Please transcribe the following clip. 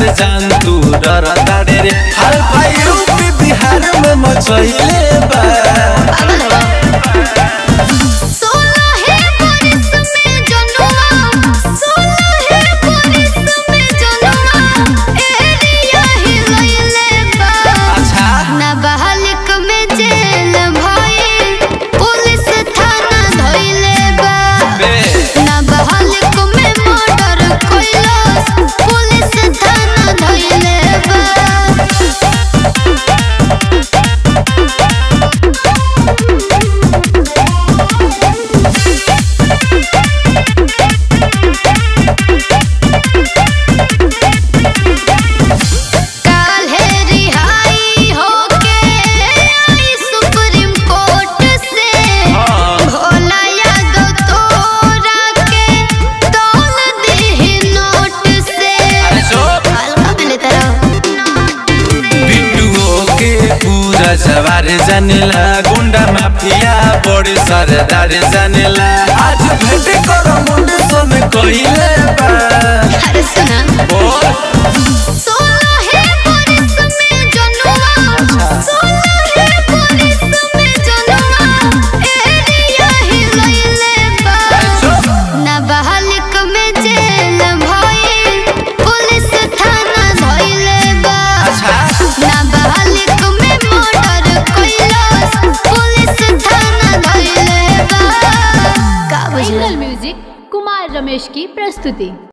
से जान तू डर ताड़े रे हाल भाई यूपी बिहार में मचैले बा पागल हो सोलह बरिस में जनुआ सोलह बरिस में जनुआ एरिया हिलैले बा अच्छा नाबालिग में जेल भइल पुलिस थाना धइले बा बे नाबालिग में मर्डर कइलस पुलिस थाना धइले बा काल्हे रिहाई होके आई सुप्रीम कोर्ट से हाँ। भोला यादव तोरा के तौल दीही नोट से अरे चुप हल्का में लेता रहो बिट्टुओ के पूरा सवार जानेला गुंडा माफिया बड़े सरदार जानेला आज भेट कर मुंडे सन कइले बा अरे सुना बोल सोलह बरिस में जनुआ सोलह बरिस में जनुआ एरिया हिलैले बा चुप नाबालिग में जेल भइल पुलिस थाना धइले बा अच्छा नाबालिग में मर्डर कइलस पुलिस थाना धइले बा का बुझला एंगल म्यूजिक कुमार रमेश की प्रस्तुति